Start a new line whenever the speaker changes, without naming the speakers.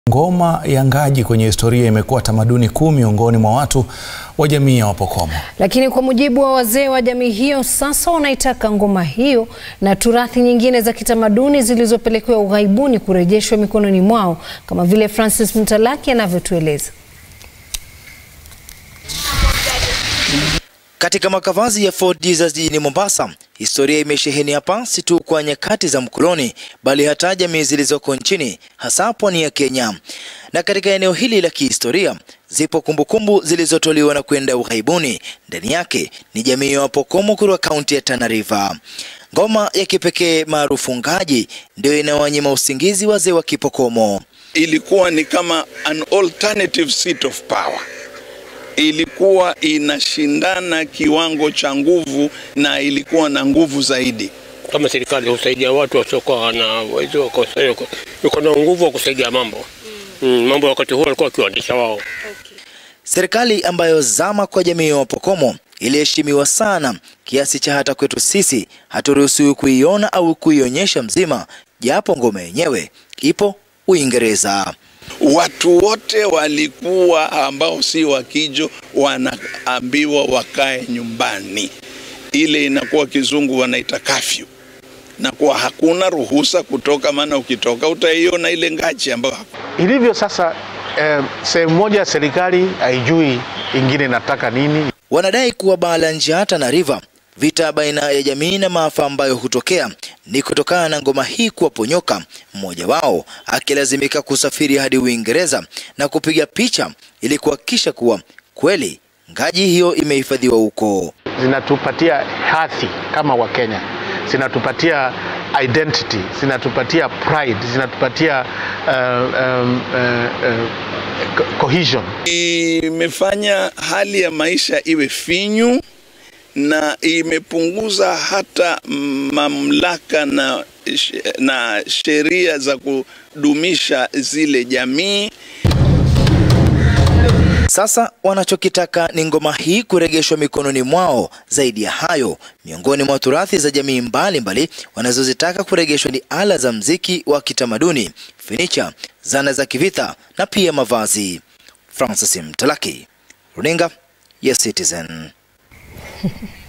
Ngoma ya Ngaji kwenye historia imekuwa tamaduni kuu miongoni mwa watu wa jamii ya Wapokomo.
Lakini kwa mujibu wa wazee wa jamii hiyo, sasa wanaitaka ngoma hiyo na turathi nyingine za kitamaduni zilizopelekewa ughaibuni kurejeshwa mikononi mwao, kama vile Francis Mtalaki anavyotueleza.
Katika makavazi ya Fort Jesus jijini Mombasa, historia imesheheni hapa si tu kwa nyakati za mkoloni, bali hata jamii zilizoko nchini, hasa pwani ya Kenya. Na katika eneo hili la kihistoria zipo kumbukumbu zilizotoliwa na kwenda ughaibuni. Ndani yake ni jamii ya Wapokomo kutoka kaunti ya Tana River. Ngoma ya kipekee maarufu Ngaji ndio inawanyima usingizi wazee wa Kipokomo.
Ilikuwa ni kama an alternative seat of power ilikuwa inashindana kiwango cha nguvu na ilikuwa na nguvu zaidi.
Kama serikali husaidia watu wasiokuwa na uwezo, iko na nguvu wa kusaidia mambo mm, mambo wakati huo walikuwa wakiwaendesha wao.
Serikali ambayo zama kwa jamii ya Wapokomo iliheshimiwa sana kiasi cha hata kwetu sisi haturuhusiwi kuiona au kuionyesha mzima, japo ngoma yenyewe ipo Uingereza.
Watu wote walikuwa ambao si wakijo wanaambiwa wakae nyumbani. Ile inakuwa kizungu wanaita kafyu, na kuwa hakuna ruhusa kutoka, maana ukitoka utaiona ile ngachi ambayo
ilivyo sasa. Eh, sehemu moja serikali haijui ingine nataka nini.
Wanadai kuwa baa la njaa Tana River, vita baina ya jamii na maafa ambayo hutokea ni kutokana na ngoma hii kuwaponyoka, mmoja wao akilazimika kusafiri hadi Uingereza na kupiga picha ili kuhakikisha kuwa kweli ngaji hiyo imehifadhiwa huko.
Zinatupatia hadhi kama Wakenya, zinatupatia identity, zinatupatia pride, zinatupatia uh, um, uh, uh, cohesion.
Imefanya hali ya maisha iwe finyu na imepunguza hata mamlaka na, na sheria za kudumisha zile jamii.
Sasa wanachokitaka ni ngoma hii kurejeshwa mikononi mwao. Zaidi ya hayo, miongoni mwa turathi za jamii mbalimbali wanazozitaka kurejeshwa ni ala za mziki wa kitamaduni, finicha, zana za kivita na pia mavazi. Francis Mtalaki, runinga ya Citizen.